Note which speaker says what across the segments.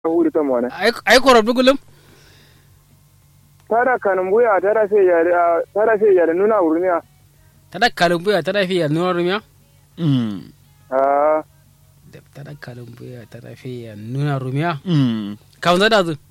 Speaker 1: huri ta mone
Speaker 2: ai korob dugulum
Speaker 1: tada kanum buya tada sai ya tada sai ya nuna wurniya
Speaker 2: tada kalumbuya tada fi ya nuna rumya
Speaker 3: Mm.
Speaker 1: ah
Speaker 2: tada kalumbuya tada fi ya nuna rumya
Speaker 3: Mm.
Speaker 2: kawun da zu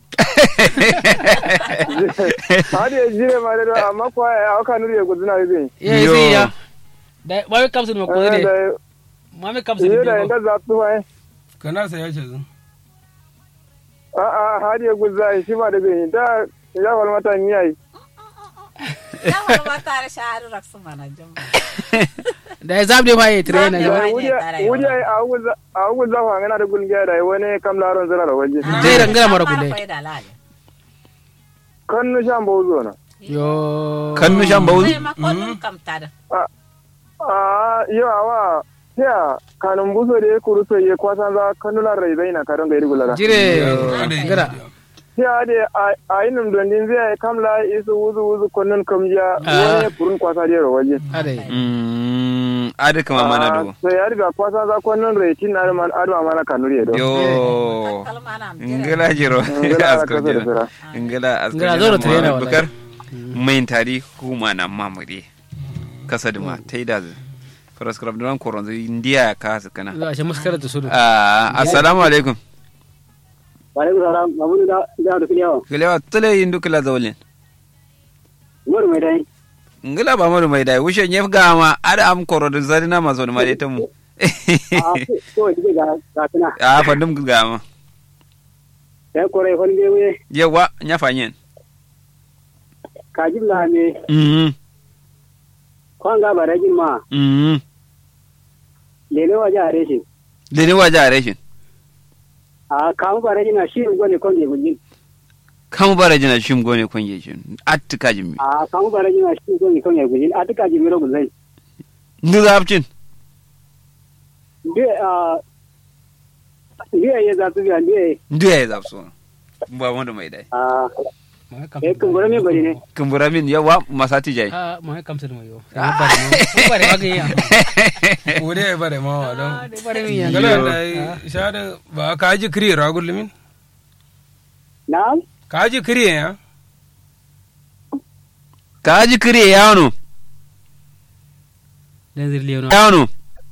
Speaker 1: hadi ya jire ma da amma ko ya aka nuri ya guduna zai
Speaker 2: ya
Speaker 3: Yo.
Speaker 2: sai ya da ba mi kamsu ma ko
Speaker 1: eh
Speaker 2: ne
Speaker 1: da
Speaker 2: ma mi kamsu
Speaker 1: yi da
Speaker 2: ne
Speaker 1: inda za su mai
Speaker 4: kana sa ya ce zun
Speaker 1: a a hadi ya gudza shi ma da zai da ya wal mata ni yayi
Speaker 5: Yawar ma tare shahari raksu mana jin.
Speaker 2: da ya zabde ma ya train
Speaker 5: Zabde
Speaker 2: na
Speaker 5: ma.
Speaker 2: ba
Speaker 1: wuri wuri a gudza a gudza fa ngana da gungiya da wani kam laron zara da waje
Speaker 2: zai rangara mara kulle
Speaker 5: da lale.
Speaker 1: kan nu shan bozo na
Speaker 2: yo
Speaker 3: Kannu shan bawu.
Speaker 5: Zai makonin kamta da.
Speaker 1: a yo awa ya kanun buso da ya kuru so ye kwasan za kanula rai zai na karon gairi gulara
Speaker 2: jire gara
Speaker 1: ya de a inum don din zai kamla isu wuzu wuzu konnon kamja
Speaker 2: Ah.
Speaker 1: wani kurun kwasa da yaro waje
Speaker 2: ade
Speaker 3: Mm. Adi kama mana do.
Speaker 1: so ya riga kwasa za konnon rai tin na man adwa mana kanuri do
Speaker 3: Yo.
Speaker 5: Kalma na mjira.
Speaker 3: Ngala jiro.
Speaker 1: Ngala
Speaker 3: Asko
Speaker 1: kasa da
Speaker 3: jiro.
Speaker 1: sira.
Speaker 3: Ngala asko
Speaker 2: Ngala
Speaker 3: jiro.
Speaker 2: zoro trainer
Speaker 3: Muhammad
Speaker 2: wallahi.
Speaker 3: Bukar. Main tari kuma na mamuri. Kasa duma. Taida zu. Faras krab duran koron zu India ka su kana.
Speaker 2: za a shi muskara da su
Speaker 3: Ah, assalamu alaikum.
Speaker 6: Walaikum salam, mabudu da da da kiliyawa.
Speaker 3: Kilewa tule yindu kila zawlin.
Speaker 6: Umaru mai dai.
Speaker 3: Ngala ba mu mai dai wushe nyef gama ada am koro da zari na mazo da mare tamu.
Speaker 6: A ko dige ga ga tana.
Speaker 3: Ah, fandum gama.
Speaker 6: Sai kore hon ge we
Speaker 3: Yawa nya fanyen.
Speaker 6: ka jibla me
Speaker 3: Mhm.
Speaker 6: kwan ga barajin ma
Speaker 3: Mhm.
Speaker 6: lele wa ja reshe.
Speaker 3: Dene waje a rashin.
Speaker 6: A kamu barajin na shi gone kon ge gujin.
Speaker 3: Kamu bara jina shim gone kwange shi. Attika jimmi.
Speaker 6: A kamu barajin na shi gone kon ge gujin. A tuka jimiro guzai.
Speaker 3: Ndu zapcin.
Speaker 6: Be a Biya ya za su biya biya
Speaker 3: Ndu ya zapso. Ba wanda mai dai.
Speaker 6: a eh kun gore me bari ne.
Speaker 3: Kumbura min yawa masati jai.
Speaker 2: a ma ya kamsu da mai yo ya bare ma bare ma ga ya
Speaker 4: wuri ya bare ma wa don
Speaker 2: bare mi ya
Speaker 4: ngala da shada ba ka ji kiri ragul min
Speaker 6: Na
Speaker 4: ka ji kiri ya
Speaker 3: Ka ji kire yawano.
Speaker 2: dan zirliyo no
Speaker 3: Yawano.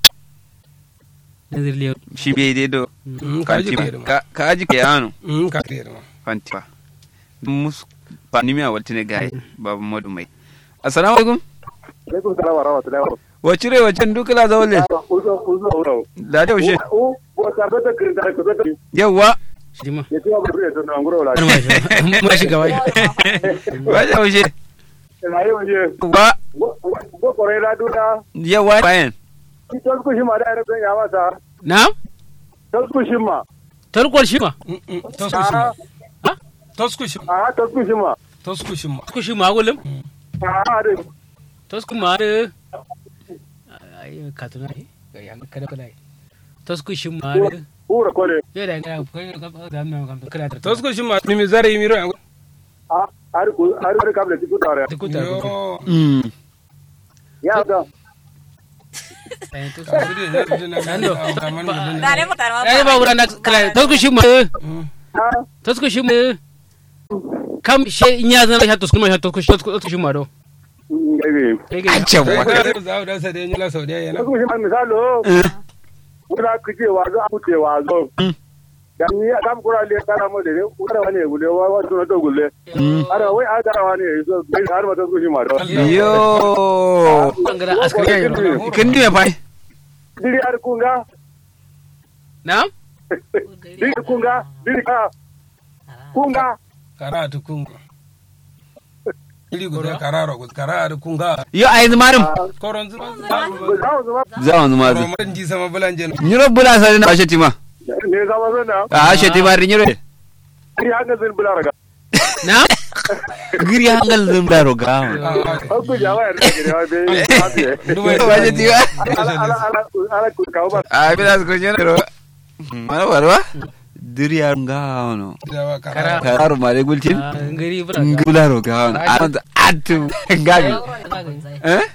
Speaker 2: dan zirliyo
Speaker 3: Shi bai dai do.
Speaker 4: Mm, ka ji kiri ma
Speaker 3: Ka ka ji ke yawano.
Speaker 4: Mm, ka kiri ma
Speaker 3: Fanti. Mus panimi a waltine gai. Babu madu mai. Assalamu alaikum.
Speaker 1: alaikum salam wa rahmatullahi wa
Speaker 3: Wacire wacin dukula zawle.
Speaker 1: uzo uzo uzo
Speaker 3: Da da ushe.
Speaker 1: u bo ta bata kirin da ko bata
Speaker 3: Yawa.
Speaker 2: shi ma
Speaker 1: ya tiwa bure to na ngoro la
Speaker 2: ma shi ma shi gaba
Speaker 3: Waje ushe.
Speaker 1: na yi wuje
Speaker 3: Wa
Speaker 1: go kore la duda
Speaker 3: yawa bayan.
Speaker 1: ki tol ku shi ma da ne ya masa
Speaker 2: na
Speaker 1: tol ku shi ma
Speaker 2: tarkwar shi ma
Speaker 4: Mm, mm, tosku shi ma
Speaker 2: Ha?
Speaker 4: tosku shi ma
Speaker 1: a tol ku shi ma
Speaker 4: tosku shi ma
Speaker 2: ku shi ma gulum
Speaker 1: a da
Speaker 2: tos ku ma da ai ka tuna ai ga yan kada kada tos ku shi ma da
Speaker 1: ura kore
Speaker 2: yo da ga ko ga ga ga ga kada ta
Speaker 4: tosku shi ma mimi zare miro ya
Speaker 1: a har ku har ku kabla ku tare
Speaker 2: ku ta ku
Speaker 4: yo
Speaker 3: Mm.
Speaker 1: ya da
Speaker 2: ai tos
Speaker 4: kiri ya ji na
Speaker 2: Nando.
Speaker 4: ga man da
Speaker 5: Da ne mutar ma.
Speaker 2: ai ba wuran na kala tos ku shi ma
Speaker 1: ha
Speaker 2: tos ku shi ma kam she in ya zan tos ku ma tos ku tos ku shi ma do
Speaker 1: ngebe
Speaker 2: kai ga
Speaker 3: Can wa.
Speaker 4: ka za da sa da yin la sau da yana
Speaker 1: tol ku shi ma misalo ura ku je wa zo ku je wa zo dan ni kam kura le kana mo de ura wani gule wa wa to to gule ara wai a gara wani zo bai har ma tol ku shi ma do
Speaker 3: Yo.
Speaker 2: bangara askari ya yi
Speaker 3: Kin diya fa.
Speaker 1: diri ar kunga
Speaker 2: na
Speaker 1: diri kunga diri ka kunga
Speaker 4: karatu kunga ili guda kararo guda kararo kunga
Speaker 3: Yo ai zumarin.
Speaker 4: koron zuma
Speaker 1: za mu zama
Speaker 3: Za mu zuma zu.
Speaker 4: romarin ji sama bulanje
Speaker 3: Nyiro bula sare na asheti ma.
Speaker 1: ne zama zana
Speaker 3: A asheti ma nyiro.
Speaker 1: diri hanga zin bula raga
Speaker 2: na
Speaker 3: Giri hangal zum da roga.
Speaker 1: an ku jawa ya rage ne wa bai hafiye
Speaker 4: dubai
Speaker 3: Asheti ma.
Speaker 1: ala ala ala ala ku kawo ba
Speaker 3: A bila su kunyo ro. Mana warwa? Diri hanga ono.
Speaker 4: jawa kararo
Speaker 2: kara
Speaker 3: Karu mare gultin.
Speaker 2: ngari bura
Speaker 3: Ngula roga ono. Atu gabi. Eh?